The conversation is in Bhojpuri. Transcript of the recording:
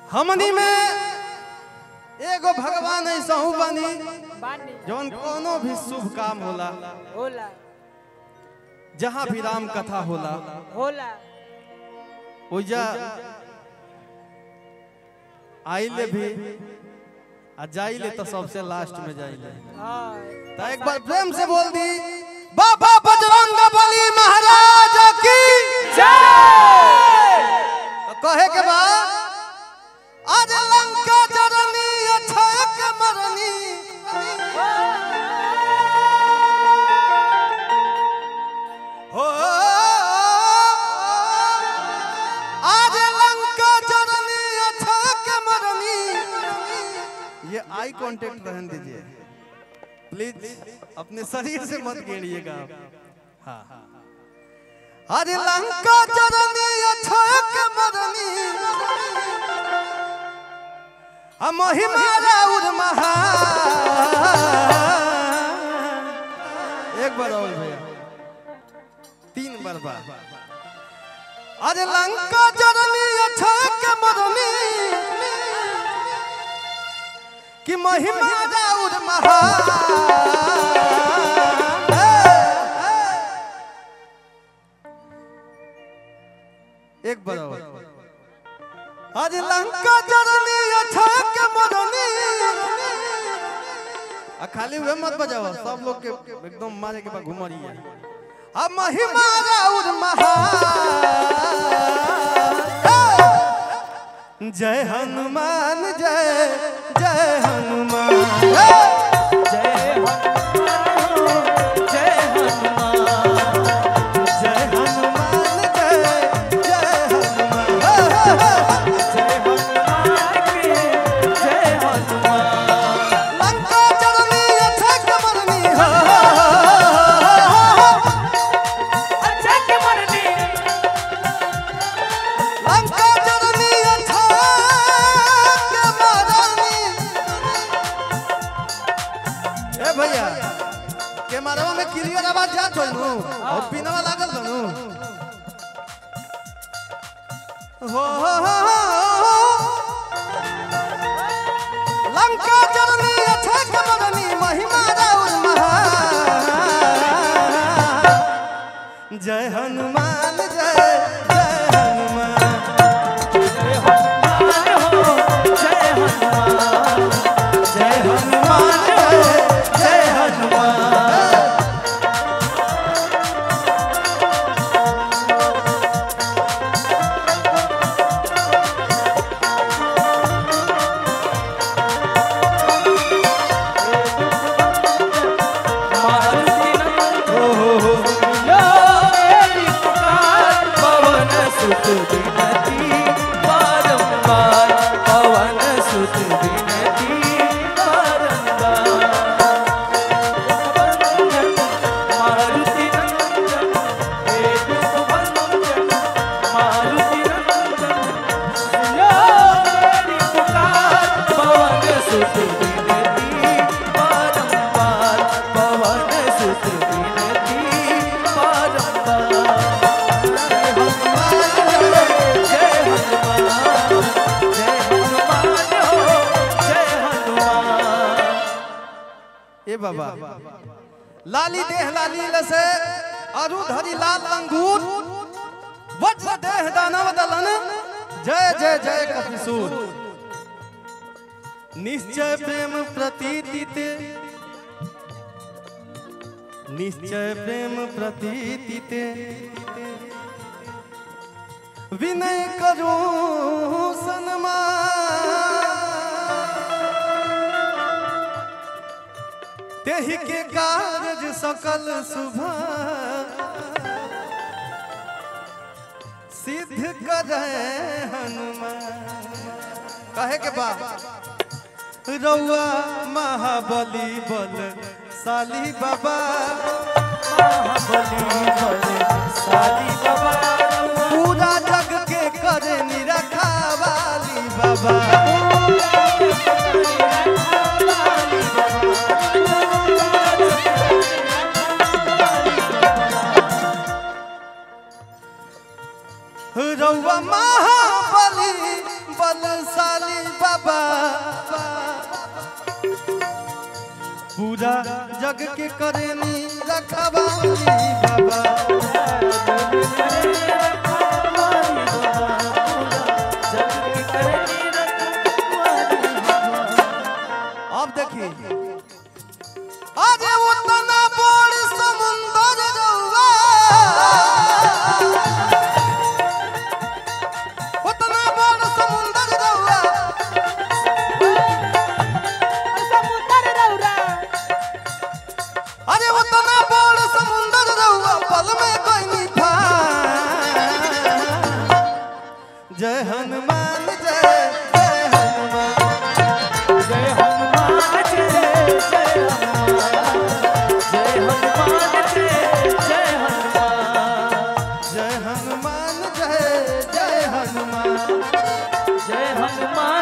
हमनी में एगो भगवान ऐसा बानी बानी जौन कोनो भी शुभ काम होला होला जहाँ भी राम कथा होला होला ओइजा आइले भी आ जाइले तो सबसे लास्ट में जाइले हाँ तो एक बार प्रेम से बोल दी बाबा बजरंग बली महाराज की तो कहे के बा आज लंका जरनी अक्षय के मरनी हो आज लंका जरनी अक्षय के मरनी ये आई कांटेक्ट रहने दीजिए प्लीज अपने शरीर से मत गिरिएगा आप हाँ अरे लंका जरनी अक्षय के मरनी हम महिमा राउर महा एक बार और भैया तीन बार बार अरे लंका जरनी अक्षय के मरनी कि महिमा राउर महा एक बार और आज लंका जरनी अक्षय के मरनी आ खाली वे मत बजाओ सब लोग के एकदम मारे के बाद घुमरी है अब महिमा राउर महा जय हनुमान जय जय हनुमान जय हनुमान जय हनुमान जय हनुमान जय जय हनुमान जय हनुमान की जय हनुमान लंका जरनी अक्षय के मरनी हो अच्छा के मरनी लंका जरनी अक्षय के मरनी ए भैया के मारवा में क्लियर आवाज जात होई नु और पिनवा लागल बनु हो हो, हो, हो। लंका जरनी अक्षय के मरनी महिमा राउर महा जय हनुमान जय जय हनुमान जय हनुमान हो जय हनुमान जय हनुमान जय जय हनुमान मारुति नंदन यो मेरी पुकार पवन सुत विनती बारंबार पवन सुत विनती बारंबार मारुति नंदन हे दुखभंजन मारुति नंदन यो मेरी पुकार पवन सुत विनती बारंबार पवन सुत विनती बारंबार जय हनुमान जय हनुमान हो जय हनुमान ए बाबा लाली देह लाली लसे अरु धरि लाल अंगूर वज्र देह दानव दलन जय जय जय कपिसूर निश्चय प्रेम प्रतीति ते निश्चय प्रेम प्रतीति ते विनय करो सन्मान तेहि के कारज सकल सुभा सिद्ध करे हनुमान कहे के बा रउआ महाबली बल साली बाबा महाबली बल साली बाबा पूरा जग के करे निरखा वाली बाबा रउआ महाबली बलशाली जग के करेनी रखवाली बाबा अब देखिए अरे उतना बड़ समुंदर रहुआ उतना बड़ समुंदर रहुआ अरे उतना बड़ समुंदर रहुआ पल में कोई नहीं था जय हनुमान जय जय हनुमान जय हनुमान जय जय हनुमान जय हनुमान